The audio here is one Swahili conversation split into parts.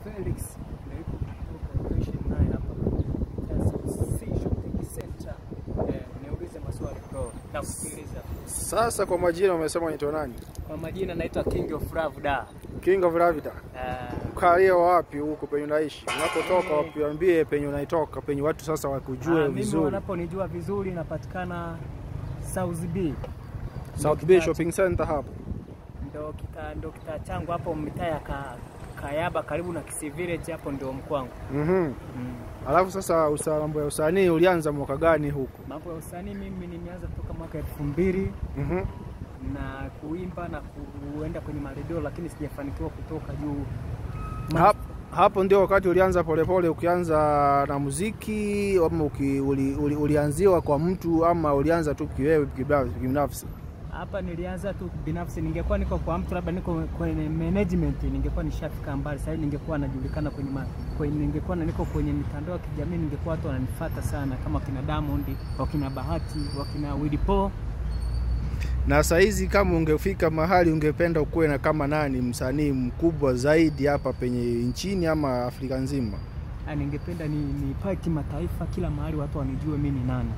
Felix ndio yuko kutoka location naye hapa KCC Shopping Center. Eh, niulize maswali bro na kusikiliza. Sasa kwa majina umesema unaitwa nani? Kwa majina naitwa King of Love da. King of Ravida. Eh, Kalia wapi huko penye unaishi? Unapotoka wapiambie penye unaitoka, penye watu sasa wakujue ah, mimi vizuri. wanaponijua vizuri napatikana South B. South Bay Shopping Center hapo. Ndo kita ndo kita changu hapo mitaa ya ka, Kayaba karibu na Kisii Village hapo ndio mkwangu. Mhm. Mm. Alafu sasa usa- mambo ya usanii ulianza mwaka gani huko? Mambo ya usanii mimi nimeanza kutoka mwaka elfu mbili Mhm. na kuimba na kuenda kwenye maredio, lakini sijafanikiwa kutoka juu. Ma- Hap, hapo ndio wakati ulianza polepole ukianza na muziki ama uki, uli, uli, ulianziwa kwa mtu ama ulianza tu kiwewe kibinafsi- kibinafsi? Hapa nilianza tu binafsi, ningekuwa niko kwa mtu labda niko kwenye management, ningekuwa nishafika mbali. Sasa hivi ningekuwa najulikana kwenye, ma, kwenye ningekuwa na niko kwenye mitandao ya kijamii, ningekuwa watu wananifuata sana, kama wakina Diamond, wakina Bahati, wakina Willy Paul. Na saizi kama ungefika mahali ungependa ukuwe na kama nani msanii mkubwa zaidi hapa penye nchini ama Afrika nzima? Ah, ningependa ni, ni pae kimataifa, kila mahali watu wanijue mimi ni nani.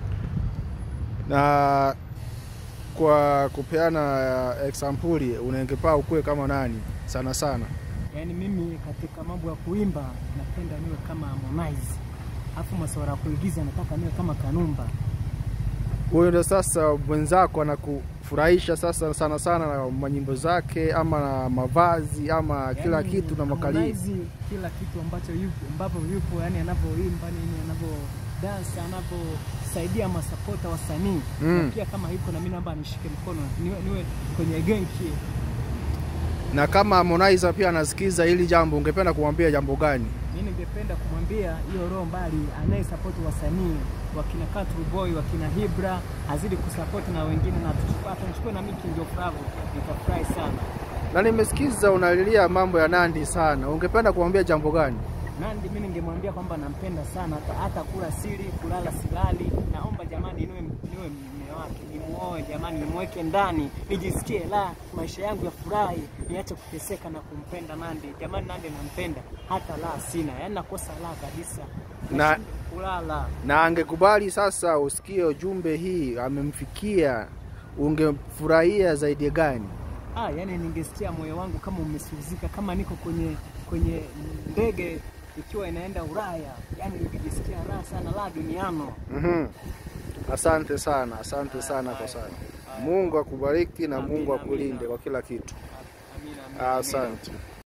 Na kwa kupeana exampuli unangepaa ukuwe kama nani sana sana? Yaani mimi katika mambo ya kuimba napenda niwe kama Harmonize, alafu masuala ya kuigiza nataka niwe kama Kanumba. Huyo ndo sasa mwenzako anakufurahisha sasa sana sana na manyimbo zake ama na mavazi ama kila Yaani, kitu na makalii. Harmonize, kila kitu ambacho yupo ambapo yupo, yani anavyoimba nini, anavyo dance, anavyosaidia masapota wasanii Mm. na pia kama yuko na mimi naomba nishike mkono niwe, niwe kwenye genki. Na kama Harmonize pia anasikiza hili jambo, ungependa kumwambia jambo gani? Mimi ningependa kumwambia hiyo roho mbali, anayesapoti wasanii wakina Country Boy, wakina Hibra azidi kusapoti na wengine, na tuchukue atanichukue na mimi King of Love, nitafurahi sana. Na nimesikiza unalilia mambo ya Nandi sana, ungependa kumwambia jambo gani? Nandi mimi ningemwambia kwamba nampenda sana, hata, hata kula siri kulala silali. Naomba jamani, niwe niwe mume wake, nimuoe jamani, nimweke ndani, nijisikie la maisha yangu ya furahi, niache kuteseka na kumpenda Nandi. Jamani, Nandi nampenda, hata la sina, yaani nakosa la kabisa, Na- Nashindwa kulala. Na angekubali sasa usikie ujumbe hii amemfikia, ungefurahia zaidi gani? Ah, yani ningesikia moyo wangu kama umesuzika, kama niko kwenye kwenye ndege ikiwa inaenda Ulaya, yani ningejisikia raha sana, la duniano. Mhm. Asante sana, asante sana kwa sana. Mungu akubariki na Amina, Mungu amina. akulinde kwa kila kitu. Amina, amina, amina. Asante.